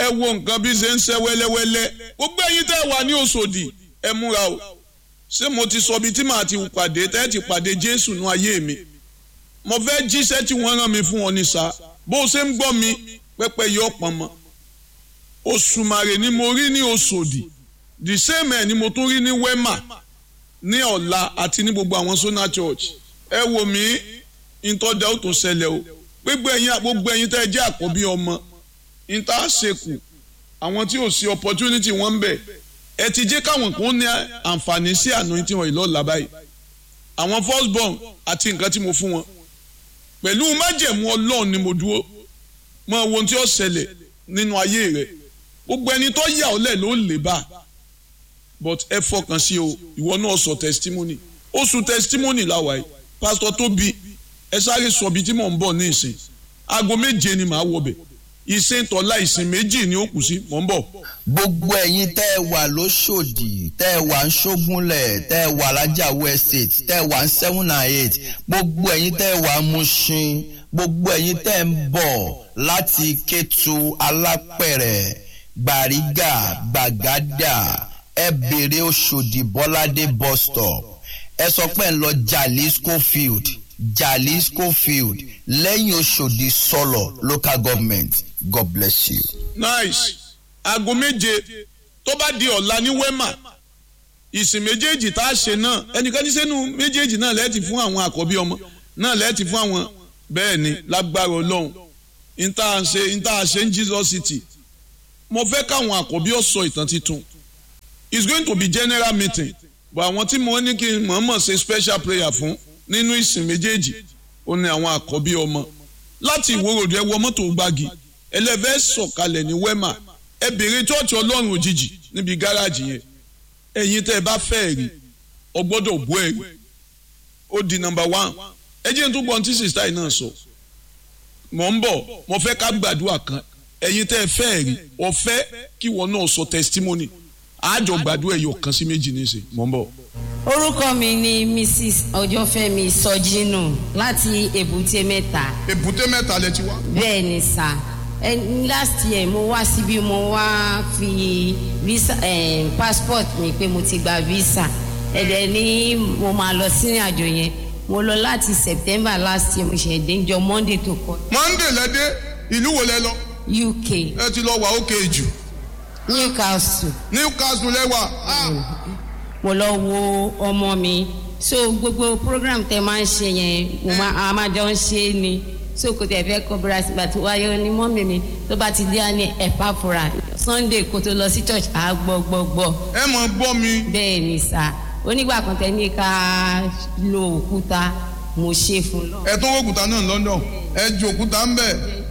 ẹ wo nǹkan bí ṣe ń ṣe wẹ́lẹ́wẹ́lẹ́ gbogbo ẹ̀yin tẹ́ ẹ wà ní Òṣòdì ẹ múra o ṣé mo ti sọ bí tí màá ti pàdé tẹ́ ẹ ti pàdé Jésù nú ayé mi mo fẹ́ jíṣẹ́ tí wọ́n rán mi fún ọ ní sa bó o ṣe ń gbọ́ mi pẹ́pẹ́ yọ pọ̀n mọ́ Òṣùmàrè ni mo rí ní Òṣòdì the same ẹ̀ ni mo tún rí ní Wema ní ọ̀la àti ní gbogbo àwọn Sona Church ẹ wò mí ìtọ́jà ó tó ṣẹlẹ̀ o gbogbo ẹ̀yin gbogbo ẹ̀yin tẹ́ ẹ jẹ́ àkọ́bí ọmọ ìta ṣekù àwọn tí ò sí opportunity wọn ń bẹ ẹ ti jẹ́ káwọn kan ní àǹfààní sí àná tí wọ́n ìlọ́ọ̀la báyìí àwọn first born àti nǹkan tí mo fún wọn pẹ̀lú májẹ̀mú ọlọ́run ni mo dúró mọ ohun tí ó ṣẹlẹ̀ nínú ayé rẹ gbogbo ẹni tó yà ọ́ lẹ̀ ló lè bá but ẹ fọkàn sí o ìwọ náà sọ testimony oṣù testimony làwà yìí pásítọ̀ Tóbi ẹ sáré sọ bí tí mò ń bọ̀ ní ìsìn aago méje ni màá wọbẹ̀ ìsìn tọ́lá ìsìn méjì ni ó kù sí mò ń bọ̀. gbogbo ẹ̀yin tẹ́ ẹ wà lóṣòdì tẹ́ ẹ wà ń ṣógúnlẹ̀ tẹ́ ẹ wà lájàwó estate tẹ́ ẹ wà ń seven and eight gbogbo ẹ̀yin tẹ́ ẹ wà ń Mushin gbogbo ẹ̀yin tẹ́ ẹ ń bọ̀ láti Kétu Alápẹ̀rẹ̀ Gbàrígà Gbàgádà ẹ bèrè Òṣòdì Bọ́ládé bus stop ẹ sọ pé ń lọ Jalisco field Jalisco field lẹ́yìn Òṣòdì sọ̀lọ̀ local government God bless you. nice aago méje tó bá di ọ̀la ní Wema ìsìn méjèèjì tá a ṣe náà ẹnikẹ́ni sẹ́nu méjèèjì náà lẹ́ẹ̀tì fún àwọn àkọ́bí ọmọ náà lẹ́ẹ̀tì fún àwọn bẹ́ẹ̀ ni lágbára ọlọ́run níta ṣe níta ṣe ń Jesus City mo fẹ́ káwọn àkọ́bí ó sọ ìtàn titun it's going to be general meeting but àwọn tí mo ní kí n mọ̀ọ́mọ̀ ṣe special prayer fún nínú ìsìn méjèèjì ó ní àwọn àkọ́bí ọmọ láti ìwòròdú ẹ wọ mọ́tò gbági ẹlẹ́fẹ́ sọ̀kalẹ̀ ní Wema ẹ bèrè chọ́ọ̀chì ọlọ́run òjijì níbi gáràjì yẹn ẹ̀yin tẹ́ ẹ bá fẹ́ rí ọ gbọ́dọ̀ bú ẹ̀rí ó di nọ́mbà one ẹ jẹ́ n tó gbọ́n tí sista yìí náà sọ mọ̀ ń bọ̀ mo fẹ́ ká gbàdúrà kan ẹ̀yin tẹ́ ẹ fẹ́ rí ọ fẹ́ kí wọn náà sọ testimony àjọ gbàdúrà ẹ̀yọ̀ kan sí méjì níṣẹ́ mọ̀ ń bọ̀. orúkọ mi ni mrs ọjọ́fẹ́mi sọjínù láti èbúté mẹ́ta èbúté mẹ́ta lẹ ti wá. bẹ́ẹ̀ ni sà ẹ last year mo wá síbí mo wá fi visa eh, passport mi pé mo ti gba visa ẹ̀dẹ̀ ni mo máa lọ sí àjò yẹn mo lọ láti september last year mo ṣe dénjọ monday tó kọ monday lẹ́dẹ́ ìlú wo lẹ lọ uk ẹ ti lọ wà ókè jù newcastle newcastle lẹ́wà mo lọ wo ọmọ mi so gbogbo program tẹ máa ń ṣe yẹn mo máa a máa jọ ń ṣe é ni so kò tẹ̀ fẹ́ kọ́ bíra sígbà tó wáyé ní mọ́mì mi tó bá ti dé á ní ẹ̀pá fura sunday kó tó lọ sí church á gbọ́ gbọ́ gbọ́ ẹ mọ̀ gbọ́ mi bẹ́ẹ̀ ni sà onígbà kan tẹ ní ká lo òkúta mo ṣe fún lọ. ẹ tó òkúta náà London ẹ ju òkúta ń bẹ̀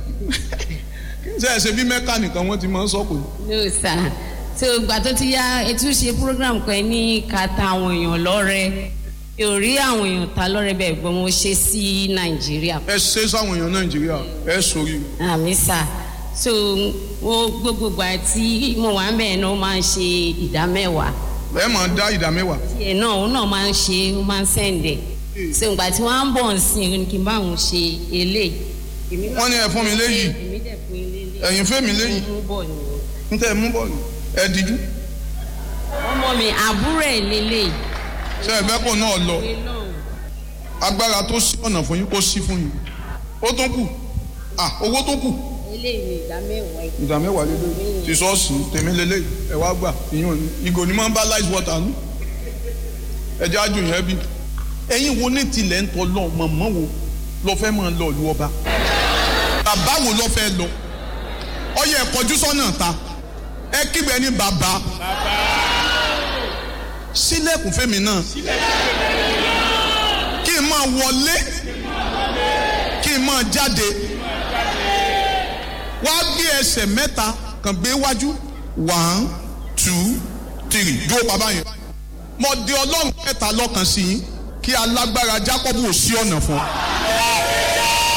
ṣe ẹ ṣe bí mẹ́kà nìkan wọ́n ti máa ń sọ́kò no sà so ìgbà tó ti yá ètò ṣe program kan ní ká ta àwọn èèyàn lọ́rẹ ò rí àwọn èèyàn ta lọ́rẹ bẹ́ẹ̀ gbọ́n mo ṣe sí nàìjíríà ẹ ṣe sáwọn èèyàn nàìjíríà ẹ sórí àmì sà so wo gbogbogbò àti mo wà ń bẹ̀rẹ̀ náà ó máa ń ṣe ìdá mẹ́wàá ẹ máa dá ìdá mẹ́wàá tiẹ̀ náà òun náà máa ń ṣe ó máa ń sẹ̀ǹdẹ̀ so ìgbà tí wọ́n á ń bọ̀ ń sìn ní kí n bá òun ṣe eléyìí. èmi náà- wọ́n ní ẹ fún mi léyìí èmi dẹ̀ fún ilé ilé ẹ̀yin fẹ́ mi léyìí mú bọ̀ nìyẹn. ń tẹ́ ẹ mú bọ́ọ̀lù ẹ díjú ọmọ mi àbúrò ẹ̀ lélẹ̀ ṣe ẹ fẹ́ kó náà lọ ìwé náà agbára tó sí ọ̀nà fún yín kó sí fún yín ó tún kù à owó tó kù eléyìí ìdá mẹ́wàá ẹ̀. ìdá mẹ́wàá lélẹ̀ ti sọ́ọ̀sì tèmi lélẹ̀ ẹ wá gbà ìyún ni ìgò ni máa ń bá lice water nù ẹjẹ́ àjò yẹn bí ẹ̀yin wo ní tilẹ̀ ń tọ́ lọ mọ̀mọ́ wo lọ fẹ́ máa lọ ìlú ọba bàbá wo lọ fẹ́ lọ ọyẹ ẹ̀kọ́jú sọ́nà ta ẹ kígbe ní bàbá sílẹ̀kùn fẹ́mi náà kí n máa wọlé kí n máa jáde wá gbé ẹsẹ̀ mẹ́ta kàn gbé wájú one two three dúró bàbá yẹn mo di ọlọ́run mẹ́ta lọ́kàn sí yín kí alágbára Jákọ́bù ò sí ọ̀nà fún ọ.